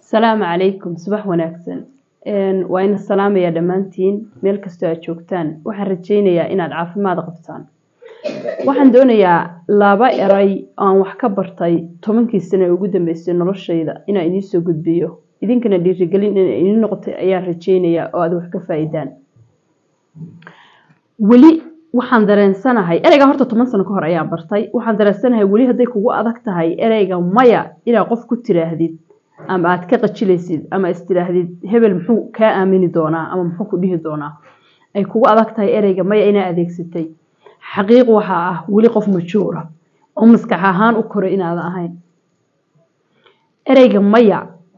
asalaamu calaykum subax wanaagsan waa ina salaamaya dhammaantiin meel kastoo aad joogtaan waxaan rajaynayaa inaad caafimaad qabtaan waxaan doonayaa laba eray aan wax ka bartay tobankii sano ee ugu dambeysay noloshayda inaan idiin soo gudbiyo idinkana dhiirigelin inay idiin noqotay ayaan rajaynayaa oo aad wax ka faa-idaan weli waxaan dareensanahay ereyga horta toban sano ka hor ayaan bartay waxaan dareensanahay weli hadday kugu adag tahay ereyga maya inaad qof ku tiraahdid ama aad ka qajilaysid ama istidhaahdid hebel muxuu kaa aamini doonaa ama muxuu ku dhihi doonaa ay kugu adag tahay ereyga maya inaa adeegsatay xaqiiq waxaa ah weli qof majuura oo maskax ahaan u koray inaadan ahayn ereyga maya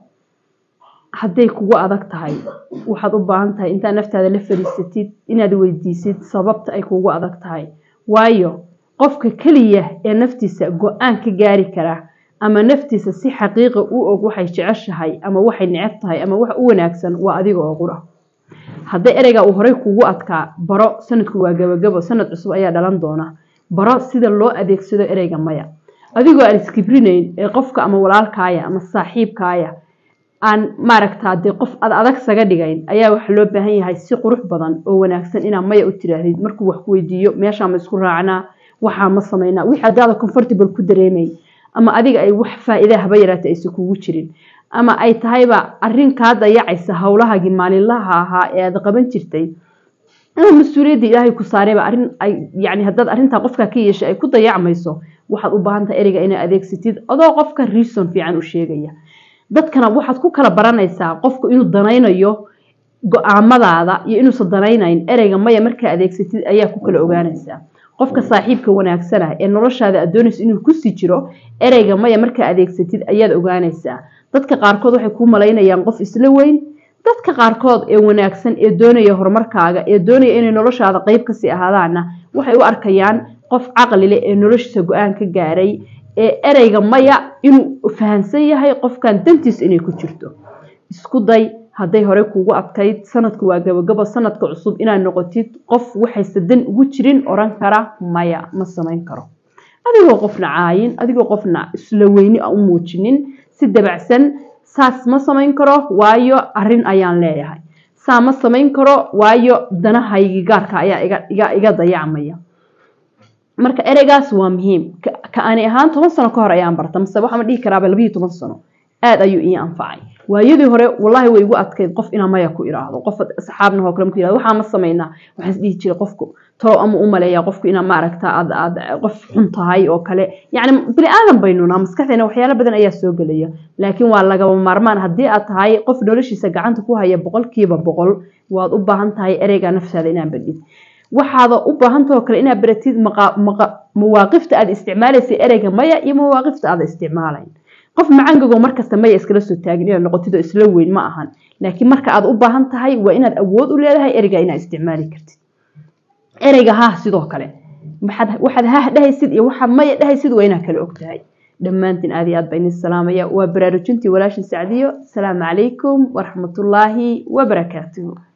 hadday kugu adag tahay waxaad u baahan tahay intaad naftaada la fadhiisatid inaad weydiisid sababta ay kugu adag tahay waayo qofka keliya ee naftiisa go-aan ka gaari kara ama naftiisa si xaqiiqa u og waxay jeceshahay ama waxay neceb tahay ama wax u wanaagsan waa adiga oo qura hadday ereyga uu horey kugu adkaa baro sanadku waa gabagabo sanad cusub ayaa dhalan doona baro sida loo adeegsado ereyga maya adigoo aan iskibrinayn ee qofka ama walaalkaaya ama saaxiibkaaya aan maaragtaa dee qof ad adag saga dhigayn ayaa waxa loo baahan yahay si qurux badan oo wanaagsan inaa maya u tiraahdid markuu wax ku weydiiyo meeshaa ma isku raacnaa waxaa ma samaynaa wixii adaada comfortable ku dareemay ama adiga ay wax faa-iida haba yaraata aysa kugu jirin ama ay tahayba arrin kaa dayacaysa howlahaagii maalinlaha ahaa ee aad qaban jirtay ama mas-uuliyadda ilaahay ku saarayba arrin ay yani haddaad arrintaa qofkaa ka yeeshay ay ku dayacmayso waxaad u baahan tahay ereyga inaad adeegsatid adoo qofka reason fiican u sheegaya dadkana waxaad ku kala baranaysaa qofku inuu danaynayo go-aamadaada iyo inuusan danaynayn ereyga maya markaa adeegsatid ayaa ku kala ogaanaysaa qofka saaxiibka wanaagsana ee noloshaada aad doonayso inuu kusii jiro ereyga maya markaa adeegsatid ayaad ogaanaysaa dadka qaarkood waxay kuu malaynayaan qof isla weyn dadka qaarkood ee wanaagsan ee doonaya horumarkaaga ee doonaya inay noloshaada qeyb kasii ahaadaana waxay u arkayaan qof caqli leh ee noloshiisa go-aan ka gaaray ee ereyga maya inuu fahansan yahay qofkan dantiisa inay ku jirto isku day hadday hore kuugu adkayd sanadku waa gabagabo sanadka cusub inaad noqotid qof waxayse dan ugu jirin oran kara maya ma samayn karo adigoo qofna caayin adigoo qofna isla weyni u muujinin si dabacsan saas ma samayn karo waayo arrin ayaan leeyahay saa ma samayn karo waayo danahaygi gaarka ayaa iga dayacmaya marka ereygaas waa muhiim ka ani ahaan toban sano ka hor ayaan barta mase waxaama dhihi karaaba labayo toban sano aada ayuu ii anfacay waayadii hore wallaahi way igu adkayd qof inaa maya ku iraahdo qof asxaabna oo kale marku yirahdo waxaa ma samaynaa waxaan dhihi jiray qofku talo ama u maleeyaa qofku inaa maaragta aad aad qof xun tahay oo kale yacni bini aadan baynuna maskaxdeena waxyaalo badan ayaa soo gelaya laakiin waa lagaba maarmaan haddii aad tahay qof noloshiisa gacanta ku haya boqolkiiba boqol waad u baahan tahay ereyga naftaada inaa badhid waxaada u baahantahoo kale inaad baratid mawaaqifta aad isticmaalaysay ereyga maya iyo mawaaqifta aada isticmaalayn qof macangago markasta maya iskala soo taagin inaad noqotid oo isla weyn ma ahan laakiin marka aad u baahan tahay waa inaad awood u leedahay ereyga inaad isticmaali kartid ereyga hah sidoo kale waxaad hah dhahaysid iyo waxaad maya dhahaysid waa inaad kala og tahay dhammaantiin aad iyo aad baa idin salaamaya waa baraarujintii walaashin sacdiyo asalaamu calaykum waraxmatullaahi wabarakaatuhu